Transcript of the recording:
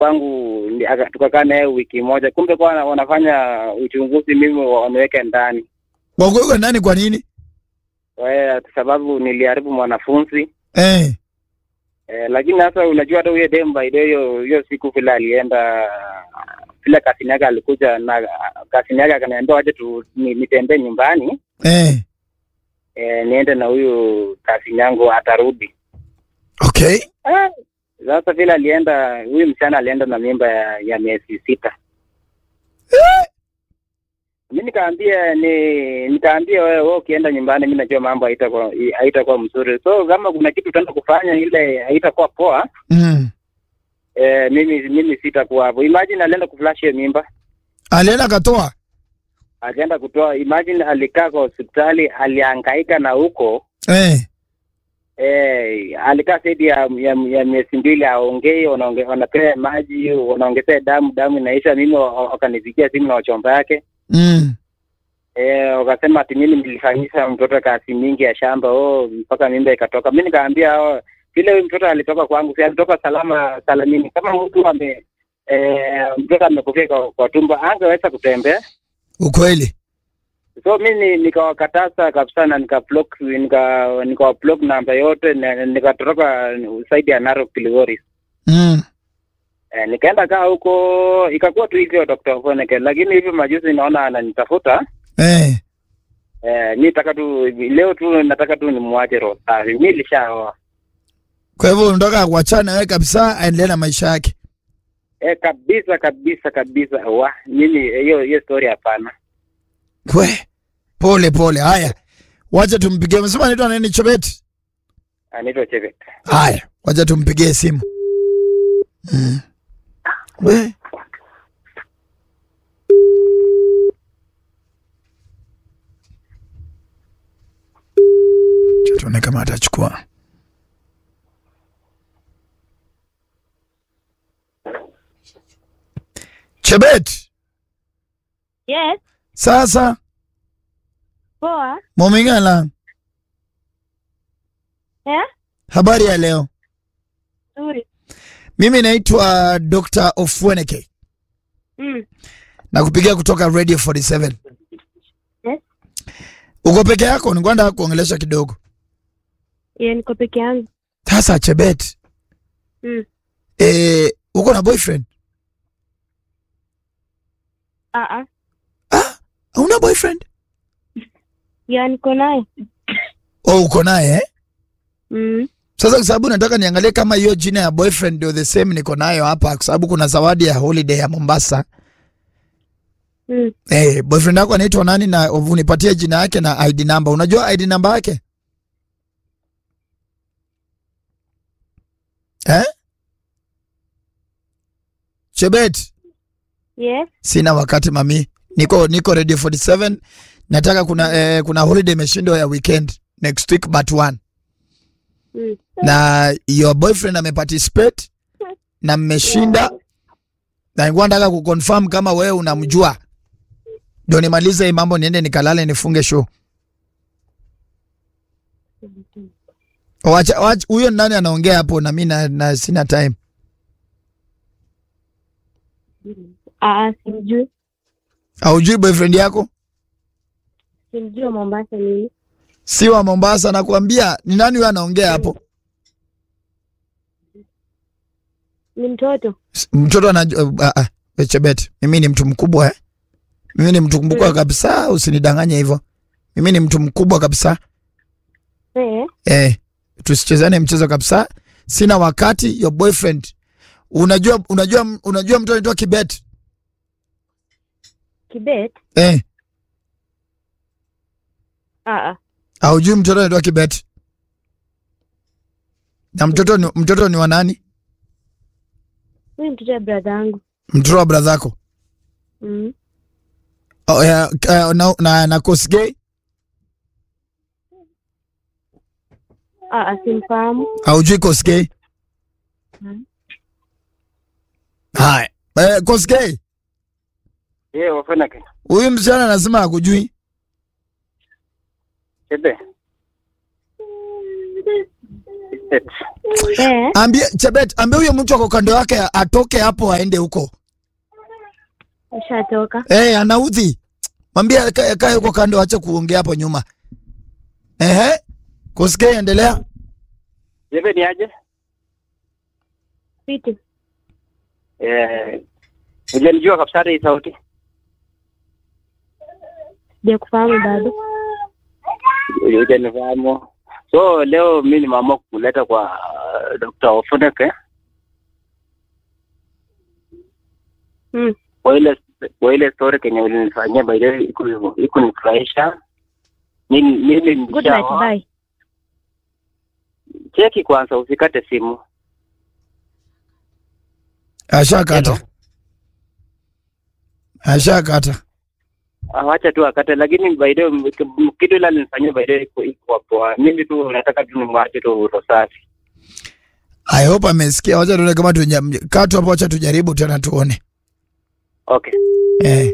kwangu, ndi- aka- tukakaa naye wiki moja, kumbe kwa wana- wanafanya uchunguzi, mimi waniweke ndani Wakuweka ndani kwa nini? kwa sababu niliharibu mwanafunzi Eh. eh, lakini sasa unajua hata huyo Demba ile hiyo hiyo siku vile alienda vile kasini yake alikuja na kasini yake akaniambia waje tu ni- nitembee nyumbani Eh. eh, niende na huyu kasini yangu atarudi. Okay. Ah, Sasa vile alienda huyu msichana alienda na mimba ya, ya miezi sita. Mi nikaambia ni nikaambia wewe wewe ukienda nyumbani, mi najua mambo haitakuwa haitakuwa mzuri, so kama kuna kitu utaenda kufanya ile haitakuwa poa Mm. eh, mimi mimi sitakuwa hapo. Imagine alienda kuflash hiyo mimba, Alienda katoa. akaenda kutoa. Imagine alikaa kwa hospitali, alihangaika na huko Eh. eh, alikaa zaidi ya, ya, ya miezi mbili aongei, wanaonge- wanapea maji, wanaongezea damu, damu inaisha. Mimi wa- wa- wakanipigia simu na wachomba yake Mm. eh, wakasema ati mimi nilifanyisha mtoto kazi mingi ya shamba, oh, mpaka mimba ikatoka. Mi nikaambia oh, vile huyu mtoto alitoka kwangu, si alitoka salama salamini. Kama mtu ame eh, mtoto amekufia kwa, kwa tumbo, angeweza kutembea Ukweli. so mi ni- nikawakataza kabisa na nikablock nika nikawablock namba yote na nikatoroka saidi ya Narok Kilgoris. Mm. Eh, nikaenda kaa huko ikakuwa tu hivyo Dr. Foneke, lakini hivi majuzi naona ananitafuta Eh. eh, mi nataka tu leo tu nataka tu nimwache roho safi. Mi nilishaoa Kwa hivyo unataka kuachana wewe kabisa aendelee na maisha yake. eh, kabisa kabisa kabisa. Wa mimi hiyo hiyo story hapana. We. Pole pole. Haya. Wacha tumpigie. Umesema anaitwa nani Chobet? Anaitwa Chebet. Haya. Wacha tumpigie simu. Mm. We. Acha Tuone kama atachukua. Chebet. Yes, Sasa poa. Momingala, Eh? habari ya leo. Nzuri. Mimi naitwa Dr. Ofweneke Mm. na kupigia kutoka Radio 47. Yes. Uko peke yako? Nikwenda kuongelesha kidogo. Yeah, niko peke yangu. Sasa Chebet, Mm. eh, uko na boyfriend? Ah ah. Ah, una boyfriend? Yeah, niko naye. Oh, uko naye eh? Mm. Sasa kwa sababu nataka niangalie kama hiyo jina ya boyfriend ndio the same niko nayo hapa, kwa sababu kuna zawadi ya holiday ya Mombasa. Mm. Eh, boyfriend yako anaitwa nani na unipatie jina yake na ID number. Unajua ID number yake? Eh? Chebet, Yes. sina wakati mami. Niko niko Radio 47. Nataka kuna eh, kuna holiday imeshindwa ya weekend next week but one. Mm. Na your boyfriend ameparticipate na mmeshinda. Na nilikuwa nataka kuconfirm kama wewe unamjua. Ndio nimalize hii mambo niende nikalale nifunge show. Wacha wacha huyo ni nani anaongea hapo na mimi na, na sina time. Ah ah, simjui. Haujui boyfriend yako? Simjui wa Mombasa ni. Si wa Mombasa nakwambia ni nani huyo anaongea hapo? Ni mtoto. S- Mtoto anajua uh, uh, uh, Chebet. Mimi ni mtu mkubwa eh. Mimi ni mtu mkubwa Mm. kabisa, usinidanganye hivyo. Mimi ni mtu mkubwa kabisa. Eh. Eh, tusichezane mchezo kabisa. Sina wakati your boyfriend. Unajua unajua unajua mtu anaitwa Kibet? Kibet. Eh, Ah ah. haujui mtoto anaitwa Kibet? Na mtoto ni, mtoto ni wa nani? Huyu mtoto wa brother yangu. Mtoto wa brother yako. Mm. Oh, yeah, uh, na na, na Kosgei Ah ah, simfahamu. haujui Kosgei? Mm. Haya. Eh, Kosgei, Yeye Ofweneke. huyu msichana anasema hakujui. Chebe. Chebet. Eh, Ambie Chebet, ambie huyo mtu ako kando yake atoke hapo aende huko. ushatoka. Eh, anaudhi. Mwambie akae akae huko kando ache kuongea hapo nyuma. Ehe. Kusikia endelea. Chebet ni aje? Fiti. Eh, hujanijua kabisa hata hii sauti. Je, kufahamu bado? Hujanifahamu. So leo mi nimeamua kuleta kwa uh, Dr. Ofuneke Mm. kwa ile kwa ile story kenye ulinifanyia by the way iku ikunifurahisha. Mimi mimi Good night, nishaoa. bye. Cheki kwanza usikate simu. Ashakata. Hello. Ashakata. Ah, Wacha tu akate, lakini by the way kitu ile alinifanyia by the way iko iko poa. Mimi tu nataka tu nimwache tu roho safi. I hope amesikia. Wacha tuone kama tunya kaa tu hapo, wacha tujaribu tena tuone. Okay. Eh.